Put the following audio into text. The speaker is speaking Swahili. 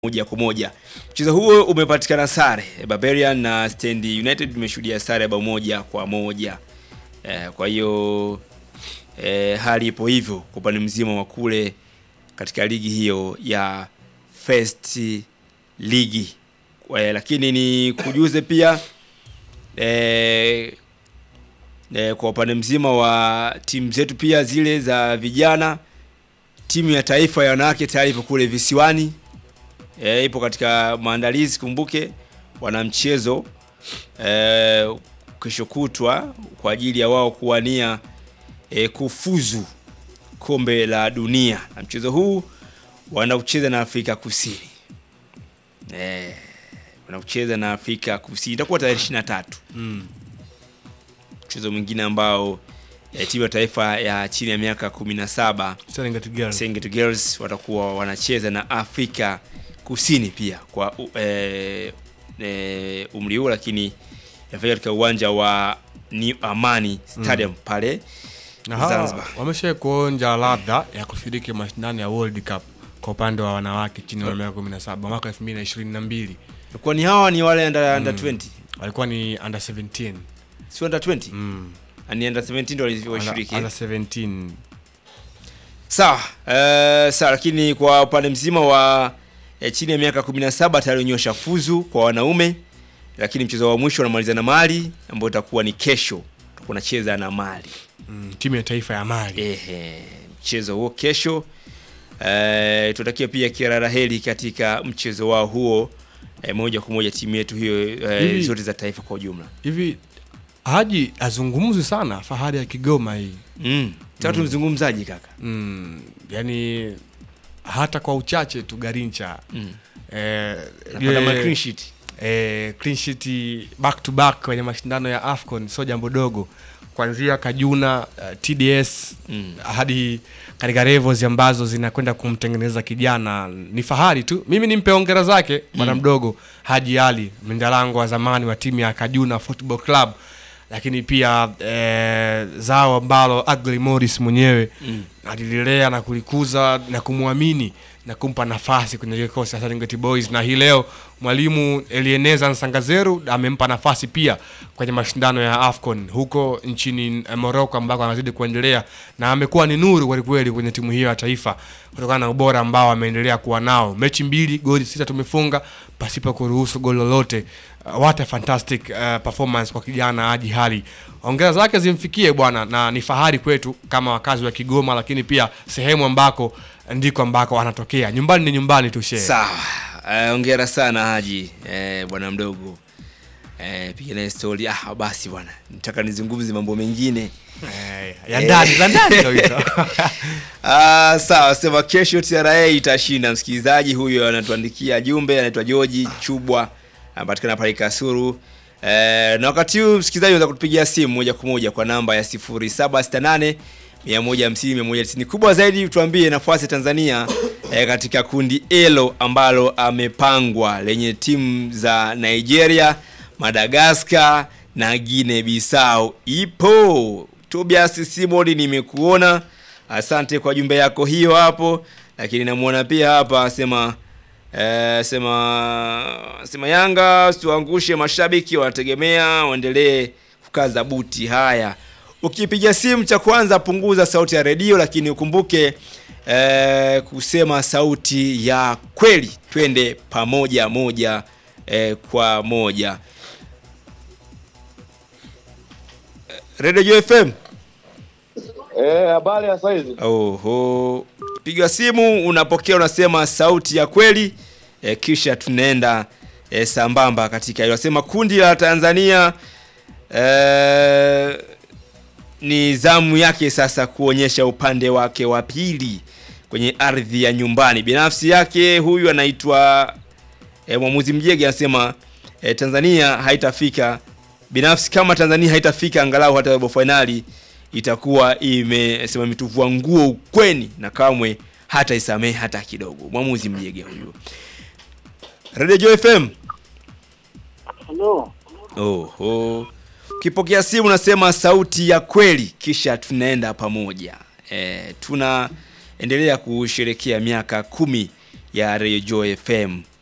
moja kwa moja. Mchezo huo umepatikana sare. Barbarian na Stand United tumeshuhudia sare ya bao moja kwa moja. Eh, kwa hiyo eh, hali ipo hivyo kwa upande mzima wa kule katika ligi hiyo ya First League. Eh, lakini ni kujuze pia eh, eh, kwa upande mzima wa timu zetu pia zile za vijana, timu ya taifa ya wanawake tayari ipo kule visiwani e, ipo katika maandalizi. Kumbuke wana mchezo e, kesho kutwa kwa ajili ya wao kuwania e, kufuzu kombe la dunia, na mchezo huu wanaucheza na Afrika Kusini e, wanaucheza na Afrika Kusini, itakuwa tarehe 23 Mm. mchezo mwingine ambao e, timu ya taifa ya chini ya miaka 17 Serengeti Girls. Serengeti Girls watakuwa wanacheza na Afrika Kusini pia kwa u- eh, eh, umri huu, lakini yafanya katika uwanja wa New Amani Stadium pale Na hawa Zanzibar. wamesha kuonja ladha ya kushiriki mashindano ya World Cup kwa upande wa wanawake chini ya miaka 17 mwaka 2022. Kwa ni hawa ni wale under, under 20 Walikuwa ni under 17. si under 20 Mm. ni under 17 ndio Under, walishiriki. under 17. Sawa, eh, sawa, lakini kwa upande mzima wa eh, chini ya miaka 17 tayari wenyewe washafuzu kwa wanaume, lakini mchezo wa mwisho wanamaliza na Mali ambao utakuwa ni kesho, tutakuwa nacheza na Mali. Mm. Timu ya taifa ya Mali. Ehe, mchezo huo kesho. Eh, tutakia pia kila la heri katika mchezo wao huo eh, moja kwa moja timu yetu hiyo eh, Hivi- zote za taifa kwa ujumla. Hivi Haji azungumzi sana fahari ya Kigoma hii. Mm. Sasa tumzungumzaji kaka. Mm. Yaani hata kwa uchache tu Garincha. Mm. Eh, Anapata yeye- ma clean sheet. eh, clean sheet back to back kwenye mashindano ya AFCON sio jambo dogo, kuanzia Kajuna uh, TDS Mm. hadi katika levels ambazo zinakwenda kumtengeneza kijana. Ni fahari tu, mimi nimpe hongera zake bwana mdogo Haji Ali Mindalango wa zamani wa timu ya Kajuna Football Club, lakini pia eh, zao ambalo Agli Morris mwenyewe Mm. alililea na kulikuza na kumwamini na kumpa nafasi kwenye kikosi cha Serengeti Boys, na hii leo mwalimu Elieneza Nsangazeru amempa nafasi pia kwenye mashindano ya AFCON huko nchini eh, Morocco ambako anazidi kuendelea na amekuwa ni nuru kweli kweli kwenye timu hiyo ya taifa kutokana na ubora ambao ameendelea kuwa nao. Mechi mbili goli sita tumefunga pasipo kuruhusu goli lolote. Uh, what a fantastic uh, performance kwa kijana Haji Hali. Hongera zake zimfikie bwana, na ni fahari kwetu kama wakazi wa Kigoma, lakini pia sehemu ambako ndiko ambako anatokea. Nyumbani ni nyumbani tu shehe. Sawa. Eh, Hongera sana Haji eh, bwana mdogo. Eh, piga naye story. Ah, basi bwana. Nataka nizungumze mambo mengine. Eh, ya ndani za ndani kabisa. Ah, sawa, sema kesho TRA itashinda. Msikilizaji huyo anatuandikia jumbe, anaitwa George Chubwa, anapatikana pale Kasuru. Eh, na wakati huu msikilizaji unaweza kutupigia simu moja kwa moja kwa namba ya 0768 150 190. Kubwa zaidi tuambie nafasi ya Tanzania eh, katika kundi elo ambalo amepangwa lenye timu za Nigeria, Madagascar na Guinea Bissau. Ipo Tobias Simon, nimekuona. Asante kwa jumbe yako hiyo hapo, lakini namuona pia hapa asema eh, sema sema Yanga usiwaangushe mashabiki, wanategemea waendelee kukaza buti. Haya, ukipiga simu cha kwanza punguza sauti ya redio, lakini ukumbuke eh, kusema sauti ya kweli. Twende pamoja moja eh, kwa moja. Radio Joy FM. Eh, habari ya saizi. Oho, piga simu unapokea, unasema sauti ya kweli e, kisha tunaenda e, sambamba katika hilo. Nasema kundi la Tanzania e, ni zamu yake sasa kuonyesha upande wake wa pili kwenye ardhi ya nyumbani. Binafsi yake huyu anaitwa e, mwamuzi Mjege anasema e, Tanzania haitafika binafsi, kama Tanzania haitafika angalau hata robo fainali itakuwa imesema imetuvua nguo ukweni na kamwe hata isamehe hata kidogo. Mwamuzi Mjege huyu. Radio Joy FM. Hello. Oho. Ukipokea simu unasema sauti ya kweli kisha tunaenda pamoja. E, tunaendelea kusherekea miaka kumi ya Radio Joy FM.